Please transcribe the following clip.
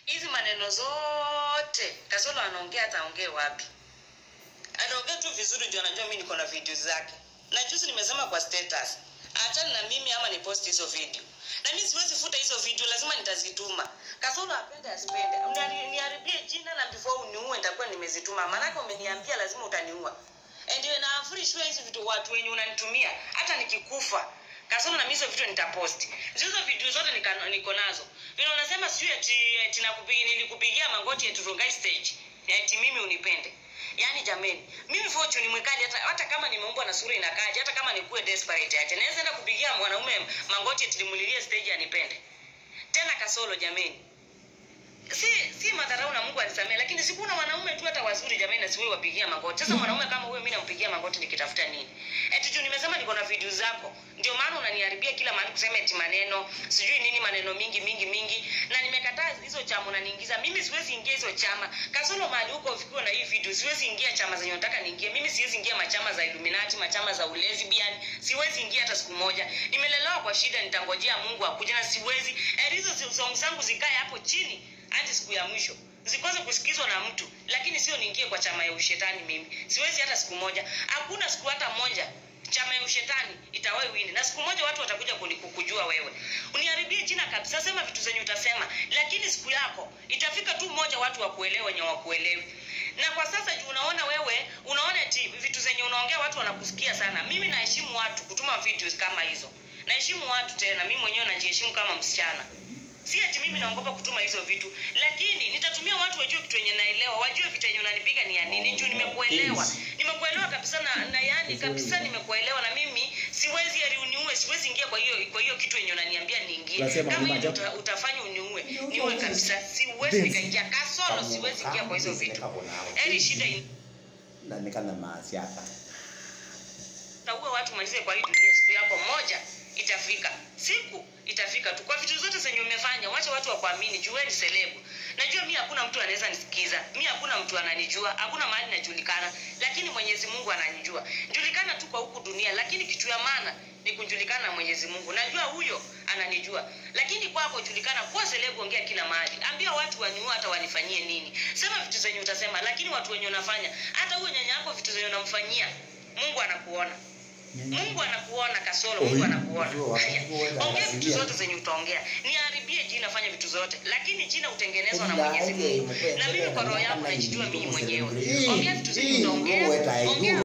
hizi maneno zote kasolo anaongea ataongee wapi anaongea tu vizuri ndio anajua mi niko na video zake na juzi nimesema kwa status achana na mimi ama ni post hizo video na mi siwezi futa hizo video lazima nitazituma kasolo apende asipende Mnani- niharibie jina na before uniue nitakuwa nimezituma maanake umeniambia lazima utaniua and na free sure hizi vitu watu wenye unanitumia hata nikikufa kasoro na mimi hizo vitu nitapost hizo video zote nika- niko nazo vile unasema sijui ati, ati nakupigia nilikupigia magoti ati Rongai stage ati mimi unipende yaani jameni mimi fortune mwikali hata, hata kama nimeumbwa na sura inakaje hata kama nikuwe desperate aje naweza enda kupigia mwanaume magoti ati nimulilie stage anipende tena kasolo jameni si si madharau na Mungu anisamee, lakini sikuna wanaume tu hata wazuri jamani, na siwewe wapigia magoti. Sasa mwanaume kama huyo, mimi nampigia magoti nikitafuta nini? Eti juu nimesema niko na video zako, ndio maana unaniharibia kila mahali kusema eti maneno sijui nini, maneno mingi mingi mingi, na nimekataa hizo chama unaniingiza. Mimi siwezi ingia hizo chama, kasoro mahali huko ufikiwa na hii video, siwezi ingia chama zenye unataka niingie. Mimi siwezi ingia machama za Illuminati, machama za ulesbian, siwezi ingia hata siku moja. Nimelelewa kwa shida, nitangojea Mungu akuje, na siwezi eh, hizo song zangu zikae hapo chini hadi siku ya mwisho zikose kusikizwa na mtu lakini sio niingie kwa chama ya ushetani mimi siwezi hata siku moja hakuna siku hata moja chama ya ushetani itawahi wini na siku moja watu watakuja kuni- kukujua wewe uniharibie jina kabisa sema vitu zenye utasema lakini siku yako itafika tu moja watu wakuelewe wenye wakuelewi na kwa sasa juu unaona wewe unaona eti vitu zenye unaongea watu wanakusikia sana mimi naheshimu watu kutuma videos kama hizo naheshimu watu tena mimi mwenyewe najiheshimu kama msichana si ati mimi naogopa kutuma hizo vitu lakini nitatumia watu wajue kitu yenye naelewa wajue vitu yenye unanipiga ni ya nini juu nimekuelewa nimekuelewa kabisa na, na yani kabisa nimekuelewa na mimi siwezi ati uniue siwezi ingia kwa hiyo kwa hiyo kitu yenye unaniambia niingie Unasema kama kwamba hiyo uta, utafanya uniue niue kabisa siwezi nikaingia kasoro siwezi ingia kwa hizo vitu eri shida in- ndanikana masiaka utaua watu malizie kwa hii dunia siku yako moja itafika siku itafika tu kwa vitu zote zenye umefanya wacha watu wakuamini jueni selebu najua mi hakuna mtu anaweza nisikiza mi hakuna mtu ananijua hakuna mahali najulikana lakini mwenyezi mungu ananijua julikana tu kwa huku dunia lakini kitu ya maana ni kujulikana na mwenyezi mungu najua huyo ananijua lakini kwako julikana kuwa selebu ongea kila mahali ambia watu waniua hata wanifanyie nini sema vitu zenye utasema lakini watu wenye unafanya hata huyo nyanya yako vitu zenye unamfanyia mungu anakuona mungu anakuona kasoro mungu anakuona Haya, ongea vitu zote zenye utaongea niharibie jina fanya vitu zote lakini jina utengenezwa na mwenyezi mungu na mimi kwa roho yangu najijua mimi mwenyewe ongea vitu zenye utaongea ongea